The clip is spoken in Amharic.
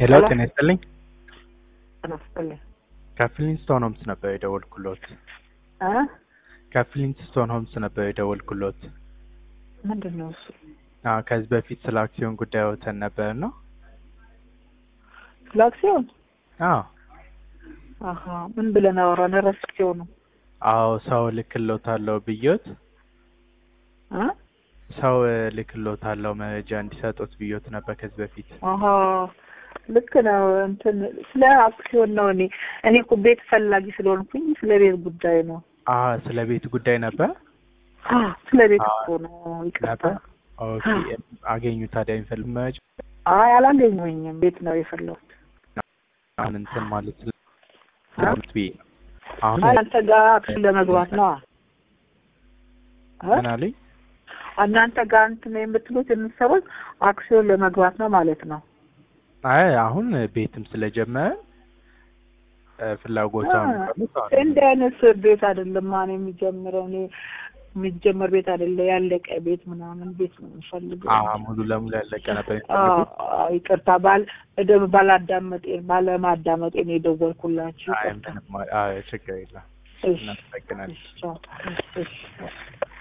ሄሎ ሄሎ። ጤና ይስጥልኝ። ይስጥልኝ ከፍሊንስቶን ሆምስ ነበር የደወልኩሎት። እ ከፍሊንስቶን ሆምስ ነበር የደወልኩሎት። ምንድን ነው እሱ? አዎ ከዚህ በፊት ስለ አክሲዮን ጉዳይ ወተን ነበር ነው። ስለ አክሲዮን? አዎ አሀ ምን ብለን አወራን? ረስቼው ነው። አዎ ሰው ልክሎታለሁ ብዮት እ ሰው ልክሎታለሁ መረጃ እንዲሰጡት ብዮት ነበር ከዚህ በፊት። አሀ ልክ ነው። እንትን ስለ አክሲዮን ነው። እኔ እኔ እኮ ቤት ፈላጊ ስለሆንኩኝ ስለ ቤት ጉዳይ ነው። አዎ ስለ ቤት ጉዳይ ነበር አ ስለ ቤት አዎ። እኮ ነው። ይቅርታ። ነበር። ኦኬ አገኙ ታዲያ የሚፈልግ መረጃ አይ አላገኘሁኝም። ቤት ነው የፈለሁት። አሁን እንትን ማለት ስለ ብዬ ነው። አሁን አይ አንተ ጋር አክሲዮን ለመግባት ነው። ምን አለኝ? እናንተ ጋር እንትን የምትሉት የምትሰሩት አክሲዮን ለመግባት ነው ማለት ነው። አይ አሁን ቤትም ስለጀመረ እ ፍላጎቷ የሚባሉት አሁን እንዲህ አይነት ቤት አይደለም ማን የሚጀምረው እኔ የሚጀመር ቤት አይደለ ያለቀ ቤት ምናምን ቤት ነው የምፈልገው። አ ሙሉ ለሙሉ ያለቀ ነበር አዎ፣ የሚፈልጉት። አዎ፣ ይቅርታ ባል ደግሞ ባላዳመጤ ባለማዳመጤ ነው የደወልኩላችሁ። አይ ይቅርታ። ምንም አ- አይ ችግር የለም። እሺ፣ እናመሰግናለን። እሺ፣ ቻው። እሺ